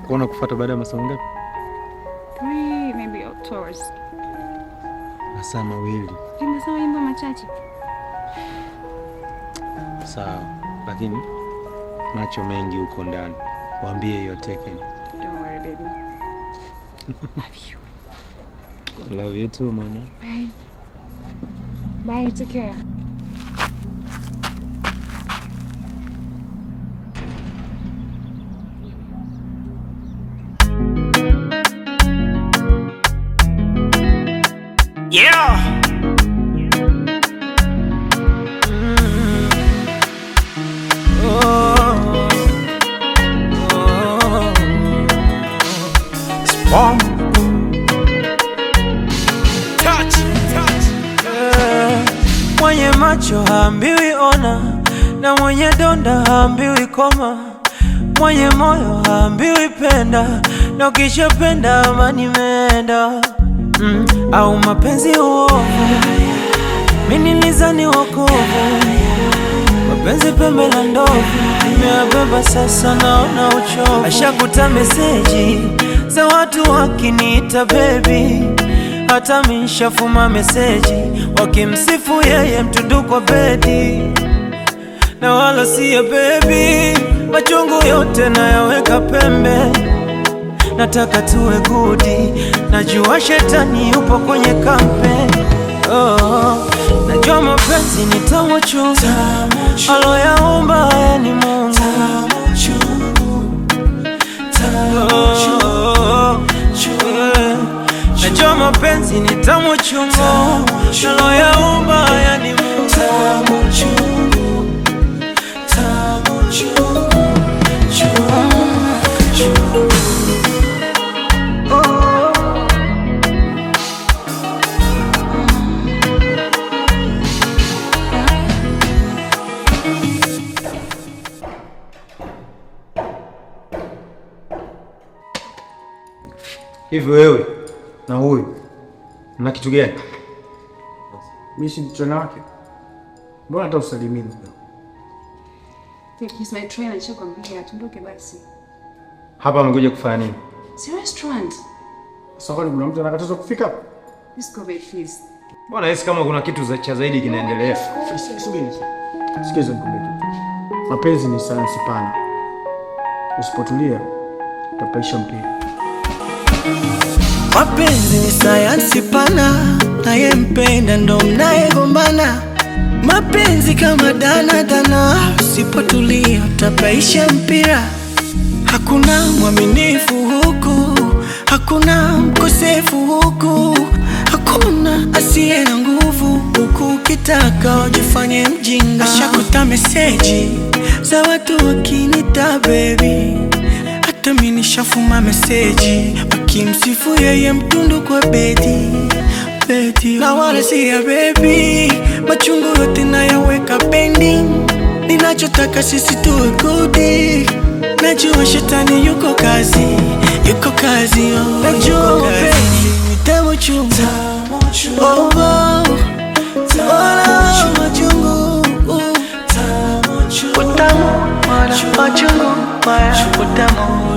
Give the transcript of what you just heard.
kuona kufuata baada ya masaa ngapi? Three, maybe or two hours. Masaa mawili. Nimesema mambo machache. Sawa, lakini macho mengi huko ndani. Waambie hiyo Taken. Don't worry, baby. Love you. Love you too, mama. Bye. Bye, take care. Yeah. Oh. Oh. Spawn. Touch. Touch. Eh, Mwenye macho haambiwi ona, na mwenye donda haambiwi koma, mwenye moyo haambiwi penda, na ukishapenda amani imeenda. Mm, au mapenzi uovu, mimi nilizani wokovu, mapenzi pembe la ndovu, nimeyabeba sasa, naona uchovu. Ashakuta meseji za watu wakiniita baby hata mishafuma meseji wakimsifu yeye mtundu kwa bedi na wala siye bebi, machungu yote nayaweka pembe, nataka tuwe gudi, najua shetani yupo kwenye kampe oh, najua mapenzi ni tamu chungu, aloyaumba haya ni Mungu Oh, eh. Najua mapenzi ni tamu chungu, aloyaumba haya ni Mungu Hivi wewe na huyu mna kitu gani? Mimi si msichana wake, mbona hata usalimini? He's my trainer, nishakwambia tuondoke basi. Hapa amekuja kufanya nini? Si restaurant. Sasa kwani kuna mtu anakatazwa kufika hapa? Let's go babe, please. Mbona hisi kama kuna kitu za cha zaidi kinaendelea? Subiri. Sikiza nikwambie kitu. Mapenzi ni sayansi pana, usipotulia utapaisha mpira. Mapenzi ni sayansi pana, nayempenda ndo mnayegombana. Mapenzi kama dana dana, usipotulia utapaisha mpira. Hakuna mwaminifu huku, hakuna mkosefu huku, hakuna asiye na nguvu huku. Ukitaka ujifanye mjinga, ashakuta meseji za watu wakinita baby hata mimi nishafuma meseji wakimsifu yeye mtundu kwa bedi bedi, na wala si ya baby, machungu yote nayaweka pending. Ninachotaka sisi tuwe gudi, najua shetani yuko kazi, yuko kazi, oh, najua mapenzi ni tamu chungu, oh, oh, wala machungu, utamu wala machungu, wala utamu